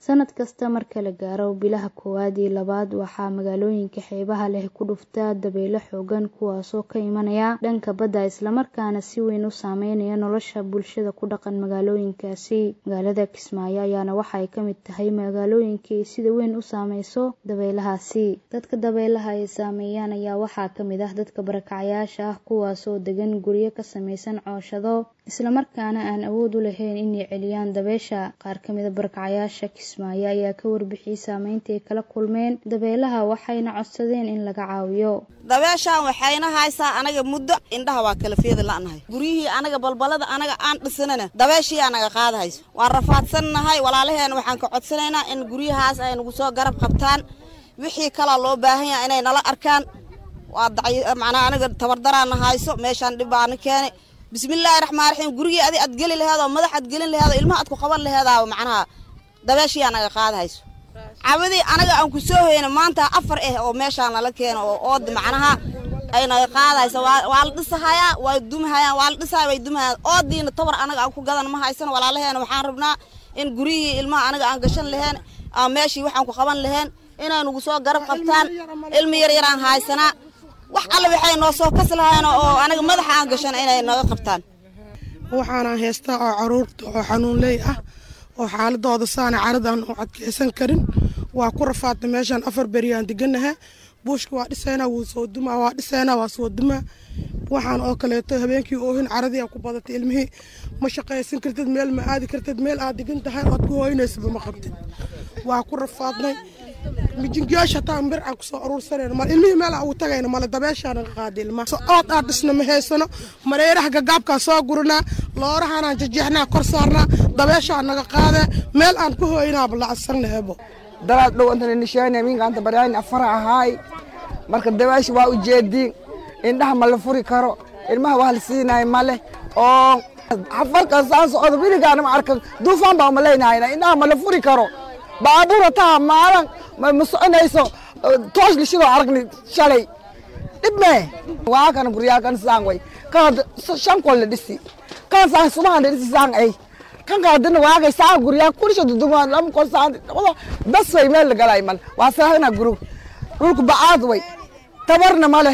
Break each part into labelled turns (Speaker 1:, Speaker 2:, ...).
Speaker 1: sanad kasta marka la gaaro bilaha koowaad iyo labaad waxaa magaalooyinka xeebaha leh ku dhuftaa dabaylo xoogan kuwaasoo ka imanaya dhanka badda islamarkaana si weyn u saameynaya nolosha bulshada ku dhaqan magaalooyinkaasi magaalada kismaayo ayaana waxaay ka mid tahay magaalooyinkii sida weyn u saameyso dabaylahaasi dadka dabaylaha ay saameeyaan ayaa waxaa ka mid ah dadka barakacayaasha ah kuwaasoo degan guryo ka samaysan cooshado islamarkaana aan awood u lahayn inay celiyaan dabeesha qaar ka mida barakacayaasha kismaayo ayaa ka warbixiyey saameynta ay kala kulmeen dabeelaha waxayna codsadeen in laga caawiyo
Speaker 2: dabeeshaan waxayna haysaa anaga muddo indhaha waa kala feeda la'nahay guryihii anaga balbalada anaga aan dhisanana dabeeshii anaga qaadahayso waan rafaadsannahay walaalaheena waxaan ka codsanaynaa in guryahaas ay nagu soo garab qabtaan wixii kalaa loo baahan yaha inay nala arkaan waa macnaa anaga tabardaraana hayso meeshaan dhib baana keenay bismillaahi raxmaan raxiim gurigii adi aad geli laheedoo madax aad gelin laheedoo ilmaha aad ku qaban laheedaa macnaha dabeeshii anaga qaadahayso cabadii anaga aan ku soo hoyna maanta afar ah oo meeshaan nala keeno oo ood macnaha ay naga qaadahayso waa la dhisahayaa waa dumahayaan waa la dhisahaya way dumahayaan oodiina tabar anaga aan ku gadan ma haysan walaalaheena waxaan rabnaa in guryihii ilmaha anaga aan gashan laheen aan meeshii waxaan ku qaban laheen inay nagu soo garab qabtaan ilmi yar yaraan haysanaa wax alle waxay noo soo kas lahayn oo anaga madaxa aan gashan inay naga qabtaan
Speaker 3: waxaanaan haystaa oo caruurta oo xanuunley ah oo xaaladooda saana caradaan u adkeysan karin waa ku rafaadta meeshaan afar beriyaan deganaha buushka waa dhisaynaa wuu soo dumaa waa dhisaynaa waa soo dumaa waxaan oo kaleeto habeenkii oohin caradii aa ku badatay ilmihii ma shaqaysan kartid meel ma aadi kartid meel aad degan tahay oad ku hooynaysaba ma qabtid waa ku rafaadnay mijingiyaasha hataa bir aan kusoo aruursanayno mal ilmihii meel aan ugu tagayno male dabeeshaan naga qaada ilmaha so ood aad dhisna ma haysano mareeraha gagaabkaa soo guranaa loorahaanaan jajeexnaa kor saarnaa dabeeshaan naga qaadee meel aan ku hooynaaba lacagsanna ebo
Speaker 4: dalaad dhow antana nishaani minkaanta baryaani afara ahaay marka dabeesha waa ujeediin indhaha ma la furi karo ilmaha waa la siinaay male oo xafarka saan socdo wiligaana ma arkan duufaan baa umalaynahayna indhaha ma la furi karo baabuura taa maalan ma soconayso toosh lishidoo aragni shalay dhib mee waa kana guryaakan saan way kana shan kol la dhisi kana saan subahan la dhisi saan ay kan kaadina waagay saan guryaa kurisha dudumaan lam kol saan wala bas way meel la galay mal waa saahna guru dhulku bacaad way tabarna male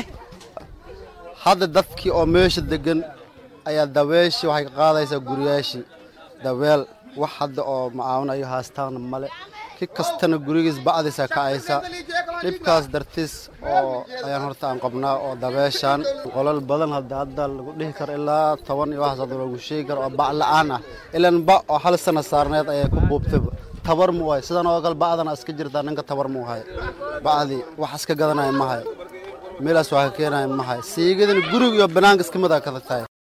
Speaker 5: hadda dadkii oo meesha degan ayaa dabeeshii waxay ka qaadaysaa guryaashii dabeel wax hadda oo macaawinayo haastaana male ki kastana gurigiis bacdiisa kacaysa dhibkaas dartiis oo ayaan horta aan qabnaa oo dabeeshaan qolal badan hadda hadda lagu dhihi karo ilaa toban iyo waxaas hadda lagu sheegi karo oo bac la-aan ah ilan ba oo hal sana saarneed ayay ku buubtayba tabar mu hay sidan oo kale bacdana iska jirtaa ninka tabar mu hay bacdii wax iska gadanaya ma hay meelaas waa ka keenaya ma hay siigadana guriga iyo banaanka iska mid a kada tahay